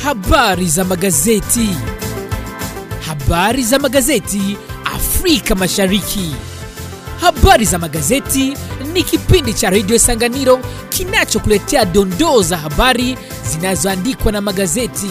Habari za magazeti. Habari za magazeti Afrika Mashariki. Habari za magazeti ni kipindi cha redio Sanganiro kinachokuletea dondoo za habari zinazoandikwa na magazeti.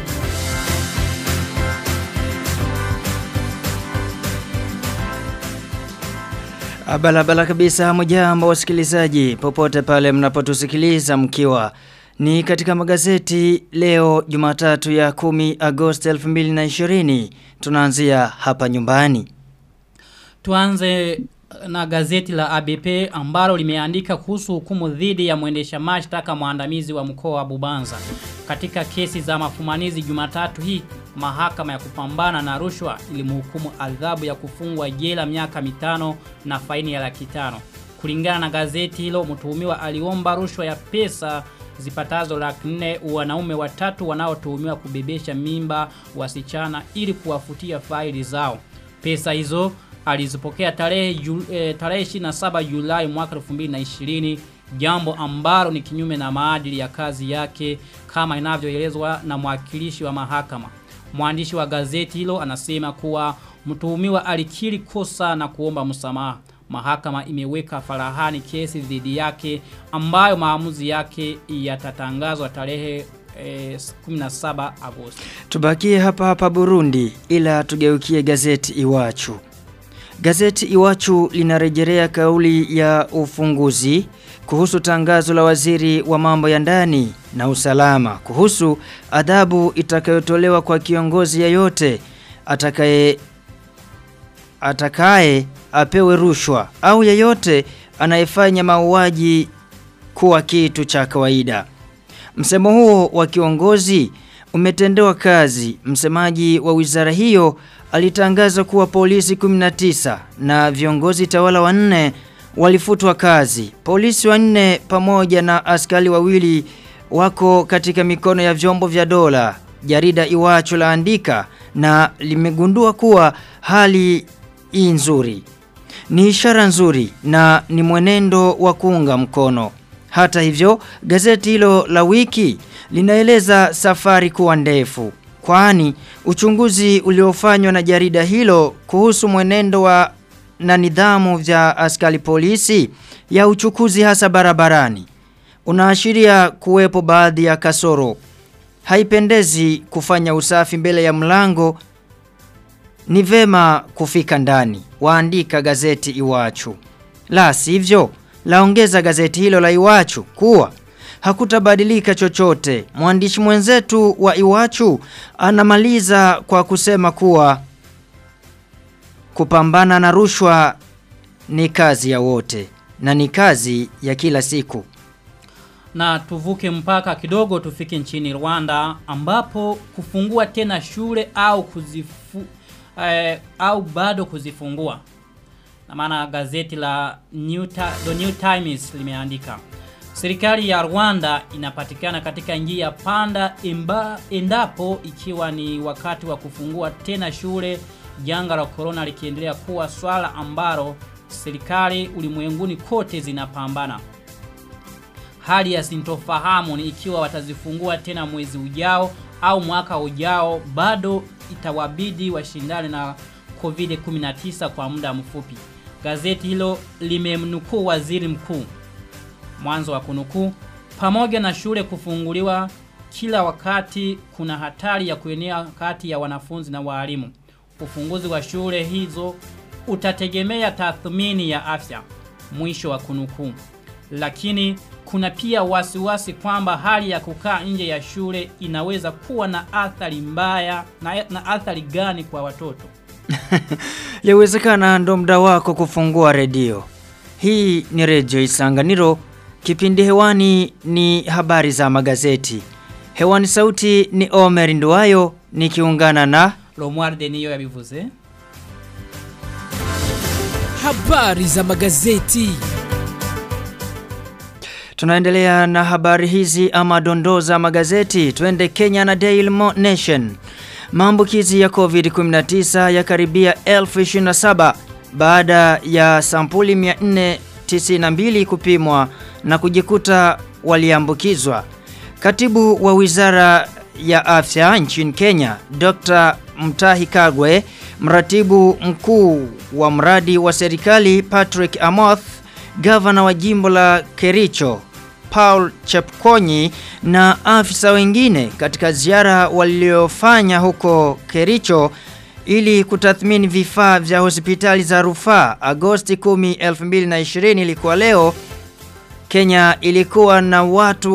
Barabara kabisa mjambo wasikilizaji popote pale mnapotusikiliza mkiwa ni katika magazeti leo Jumatatu ya 10 Agosti 2020 tunaanzia hapa nyumbani. Tuanze na gazeti la ABP ambalo limeandika kuhusu hukumu dhidi ya mwendesha mashtaka mwandamizi wa mkoa wa Bubanza. Katika kesi za mafumanizi Jumatatu hii, mahakama ya kupambana na rushwa ilimhukumu adhabu ya kufungwa jela miaka mitano na faini ya laki tano. Kulingana na gazeti hilo, mtuhumiwa aliomba rushwa ya pesa zipatazo laki nne wanaume watatu wanaotuhumiwa kubebesha mimba wasichana ili kuwafutia faili zao. Pesa hizo alizipokea tarehe ju, e, tarehe 27 Julai mwaka 2020 jambo ambalo ni kinyume na maadili ya kazi yake kama inavyoelezwa na mwakilishi wa mahakama. Mwandishi wa gazeti hilo anasema kuwa mtuhumiwa alikiri kosa na kuomba msamaha. Mahakama imeweka farahani kesi dhidi yake ambayo maamuzi yake yatatangazwa tarehe eh, 17 Agosti. Tubakie hapa hapa Burundi ila tugeukie gazeti Iwachu. Gazeti Iwachu linarejelea kauli ya ufunguzi kuhusu tangazo la waziri wa mambo ya ndani na usalama kuhusu adhabu itakayotolewa kwa kiongozi yeyote atakaye atakaye apewe rushwa au yeyote anayefanya mauaji kuwa kitu cha kawaida. Msemo huo wa kiongozi umetendewa kazi. Msemaji wa wizara hiyo alitangaza kuwa polisi 19 na viongozi tawala wanne walifutwa kazi. Polisi wanne pamoja na askari wawili wako katika mikono ya vyombo vya dola. Jarida Iwacho laandika na limegundua kuwa hali hii nzuri. Ni ishara nzuri na ni mwenendo wa kuunga mkono. Hata hivyo, gazeti hilo la wiki linaeleza safari kuwa ndefu. Kwani uchunguzi uliofanywa na jarida hilo kuhusu mwenendo wa na nidhamu vya askari polisi ya uchukuzi hasa barabarani unaashiria kuwepo baadhi ya kasoro. Haipendezi kufanya usafi mbele ya mlango ni vema kufika ndani. Waandika gazeti Iwachu. La sivyo, laongeza gazeti hilo la Iwachu kuwa hakutabadilika chochote. Mwandishi mwenzetu wa Iwachu anamaliza kwa kusema kuwa kupambana na rushwa ni kazi ya wote na ni kazi ya kila siku. Na tuvuke mpaka kidogo tufike nchini Rwanda ambapo kufungua tena shule au kuzifu eh, au bado kuzifungua. Na maana gazeti la New, Ta The New Times limeandika Serikali ya Rwanda inapatikana katika njia panda imba, endapo ikiwa ni wakati wa kufungua tena shule janga la corona likiendelea kuwa swala ambalo serikali ulimwenguni kote zinapambana. Hali ya sintofahamu ni ikiwa watazifungua tena mwezi ujao au mwaka ujao bado itawabidi washindane na COVID-19 kwa muda mfupi. Gazeti hilo limemnukuu waziri mkuu mwanzo wa kunukuu pamoja na shule kufunguliwa kila wakati kuna hatari ya kuenea kati ya wanafunzi na walimu. Ufunguzi wa shule hizo utategemea tathmini ya afya. Mwisho wa kunukuu. Lakini kuna pia wasiwasi kwamba hali ya kukaa nje ya shule inaweza kuwa na athari mbaya na, na athari gani kwa watoto. Yawezekana ndo muda wako kufungua redio. Hii ni redio Isanganiro. Kipindi hewani ni habari za magazeti. Hewani sauti ni Omer Nduwayo nikiungana na Lomwarde niyo yabivuze. Habari za magazeti. Tunaendelea na habari hizi ama dondoo za magazeti. Twende Kenya na Daily Nation. Maambukizi ya COVID-19 yakaribia 1027 baada ya sampuli 492 kupimwa na kujikuta waliambukizwa. Katibu wa Wizara ya afya nchini Kenya, Dr. Mtahi Kagwe, mratibu mkuu wa mradi wa serikali Patrick Amoth, gavana wa jimbo la Kericho Paul Chepkonyi na afisa wengine katika ziara waliofanya huko Kericho ili kutathmini vifaa vya hospitali za rufaa Agosti 10, 2020 ilikuwa leo Kenya ilikuwa na watu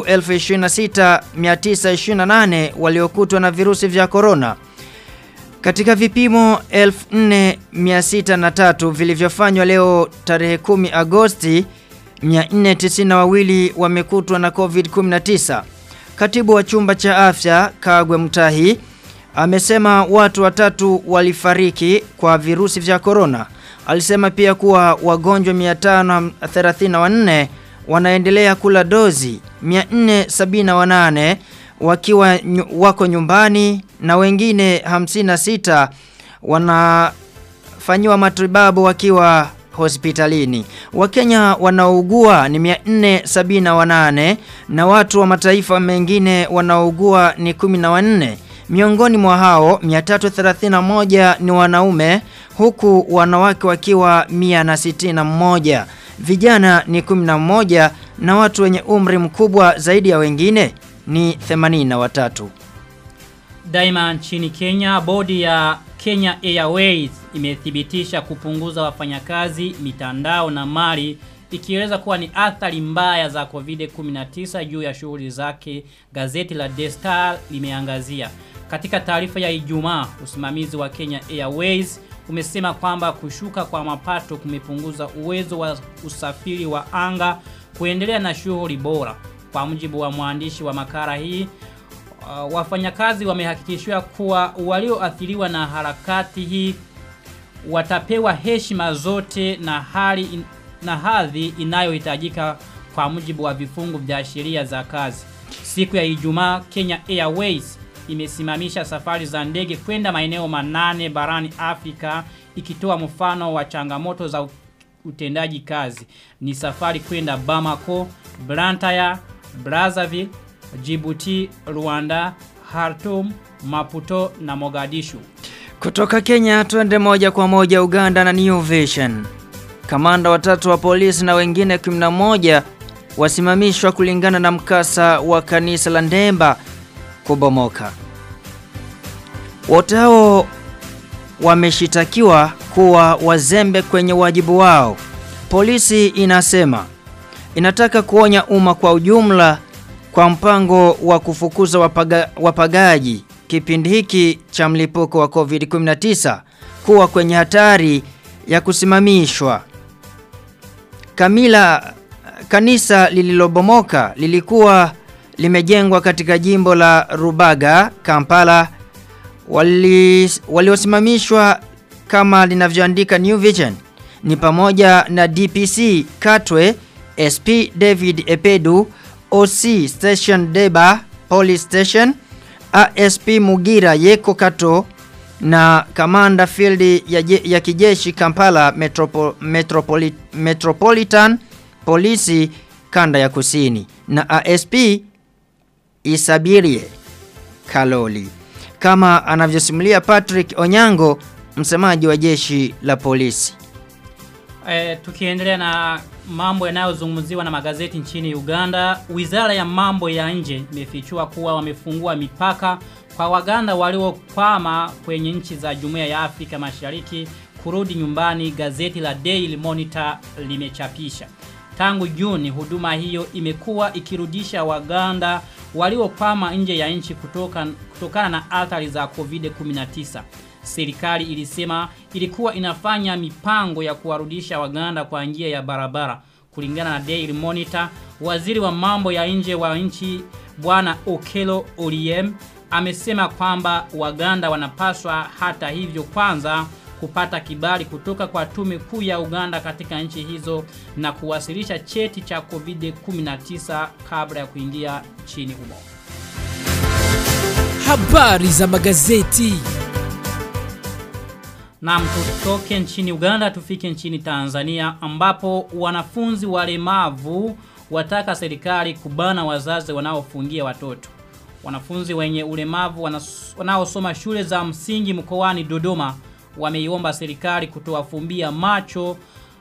26928 waliokutwa na virusi vya corona. Katika vipimo 4603 vilivyofanywa leo tarehe 10 Agosti 492 wamekutwa na COVID-19. Katibu wa chumba cha afya Kagwe Mtahi amesema watu watatu walifariki kwa virusi vya corona. Alisema pia kuwa wagonjwa 534 wanaendelea kula dozi 478 wakiwa nyu, wako nyumbani na wengine 56 wanafanyiwa matibabu wakiwa hospitalini. Wakenya wanaougua ni 478 na watu wa mataifa mengine wanaougua ni 14. Miongoni mwa hao 331 ni wanaume huku wanawake wakiwa 161. Vijana ni 11 na watu wenye umri mkubwa zaidi ya wengine ni 83. Daima nchini Kenya, bodi ya Kenya Airways imethibitisha kupunguza wafanyakazi, mitandao na mali ikieleza kuwa ni athari mbaya za COVID-19 juu ya shughuli zake. Gazeti la The Star limeangazia. Katika taarifa ya Ijumaa, usimamizi wa Kenya Airways umesema kwamba kushuka kwa mapato kumepunguza uwezo wa usafiri wa anga kuendelea na shughuli bora. Kwa mujibu wa mwandishi wa makala hii, uh, wafanyakazi wamehakikishiwa kuwa walioathiriwa na harakati hii watapewa heshima zote na hali in, na hadhi inayohitajika kwa mujibu wa vifungu vya sheria za kazi. Siku ya Ijumaa, Kenya Airways imesimamisha safari za ndege kwenda maeneo manane barani Afrika ikitoa mfano wa changamoto za utendaji kazi. Ni safari kwenda Bamako, Blantyre, Brazzaville, Djibouti, Rwanda, Khartoum, Maputo na Mogadishu. Kutoka Kenya twende moja kwa moja Uganda na New Vision. Kamanda watatu wa polisi na wengine 11 wasimamishwa kulingana na mkasa wa kanisa la Ndemba kubomoka. Wote hao wameshitakiwa kuwa wazembe kwenye wajibu wao. Polisi inasema inataka kuonya umma kwa ujumla kwa mpango wa kufukuza wapaga, wapagaji kipindi hiki cha mlipuko wa COVID-19 kuwa kwenye hatari ya kusimamishwa. Kamila kanisa lililobomoka lilikuwa limejengwa katika jimbo la Rubaga, Kampala wali waliosimamishwa kama linavyoandika New Vision ni pamoja na DPC Katwe, SP David Epedu, OC Station Deba Police Station, ASP Mugira Yeko Kato na Kamanda Field ya, je, ya kijeshi Kampala Metropo, Metropoli, Metropolitan Polisi kanda ya kusini na ASP Isabirie Kaloli kama anavyosimulia Patrick Onyango msemaji wa jeshi la polisi. E, tukiendelea na mambo yanayozungumziwa na magazeti nchini Uganda, Wizara ya Mambo ya Nje imefichua kuwa wamefungua mipaka kwa Waganda waliokwama kwenye nchi za Jumuiya ya Afrika Mashariki kurudi nyumbani, gazeti la Daily Monitor limechapisha. Tangu Juni huduma hiyo imekuwa ikirudisha Waganda waliokwama nje ya nchi kutoka, kutokana na athari za COVID-19. Serikali ilisema ilikuwa inafanya mipango ya kuwarudisha Waganda kwa njia ya barabara. Kulingana na Daily Monitor, waziri wa mambo ya nje wa nchi Bwana Okelo Oriem amesema kwamba Waganda wanapaswa hata hivyo kwanza kupata kibali kutoka kwa tume kuu ya Uganda katika nchi hizo na kuwasilisha cheti cha COVID-19 kabla ya kuingia nchini humo. Habari za magazeti. Na tutoke nchini Uganda tufike nchini Tanzania ambapo wanafunzi walemavu wataka serikali kubana wazazi wanaofungia watoto. Wanafunzi wenye ulemavu wanas- wanaosoma shule za msingi mkoani Dodoma wameiomba serikali kutowafumbia macho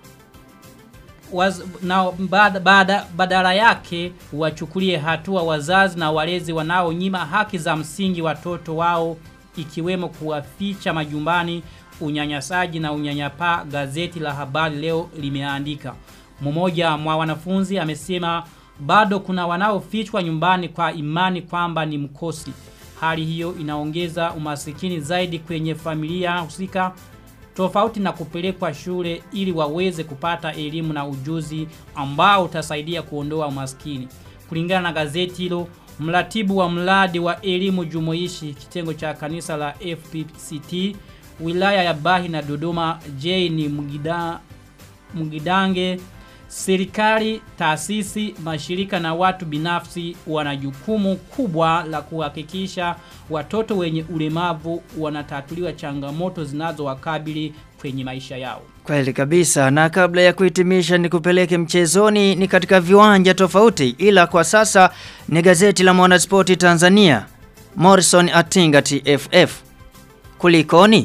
waz, na bada, bada, badala yake wachukulie hatua wazazi na walezi wanaonyima haki za msingi watoto wao ikiwemo kuwaficha majumbani unyanyasaji na unyanyapaa gazeti la habari leo limeandika mmoja mwa wanafunzi amesema bado kuna wanaofichwa nyumbani kwa imani kwamba ni mkosi hali hiyo inaongeza umasikini zaidi kwenye familia husika tofauti na kupelekwa shule ili waweze kupata elimu na ujuzi ambao utasaidia kuondoa umaskini. Kulingana na gazeti hilo, mratibu wa mradi wa elimu jumuishi kitengo cha kanisa la FPCT wilaya ya Bahi na Dodoma Jane Mugida, Mugidange Serikali, taasisi, mashirika na watu binafsi wana jukumu kubwa la kuhakikisha watoto wenye ulemavu wanatatuliwa changamoto zinazowakabili kwenye maisha yao. Kweli kabisa na kabla ya kuhitimisha ni kupeleke mchezoni ni katika viwanja tofauti ila kwa sasa ni gazeti la Mwanaspoti Tanzania Morrison Atinga TFF Kulikoni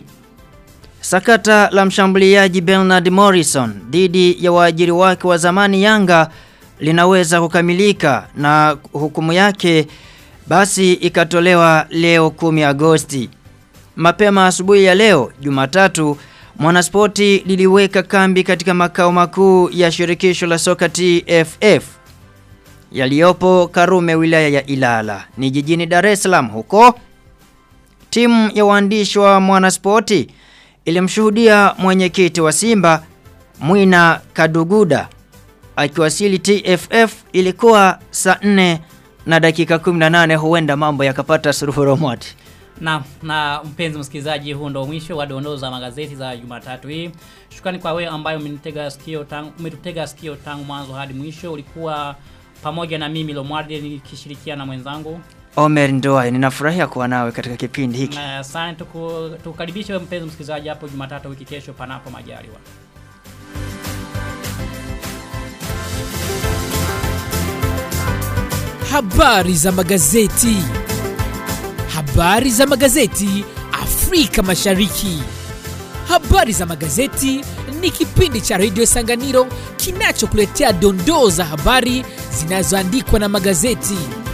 Sakata la mshambuliaji Bernard Morrison dhidi ya waajiri wake wa zamani Yanga linaweza kukamilika na hukumu yake basi ikatolewa leo 10 Agosti. Mapema asubuhi ya leo Jumatatu Mwanaspoti liliweka kambi katika makao makuu ya shirikisho la soka TFF yaliyopo Karume wilaya ya Ilala ni jijini Dar es Salaam huko timu ya waandishi wa Mwanaspoti ilimshuhudia mwenyekiti wa Simba Mwina Kaduguda akiwasili TFF ilikuwa saa 4 na dakika 18 huenda mambo yakapata suluhu romoti. Na, na mpenzi msikilizaji huu ndo mwisho wa dondoo za magazeti za Jumatatu hii. Shukrani kwa wewe ambayo umenitega sikio tangu umetutega sikio tangu mwanzo hadi mwisho. Ulikuwa pamoja na mimi Lomwarde nikishirikiana na mwenzangu. Omer Ndoa ninafurahia kuwa nawe katika kipindi hiki. Na asante tuku, tukukaribishe wewe mpenzi msikilizaji hapo Jumatatu wiki kesho panapo majaliwa. Habari za magazeti. Habari za magazeti Afrika Mashariki. Habari za magazeti ni kipindi cha redio Sanganiro kinachokuletea dondoo za habari zinazoandikwa na magazeti.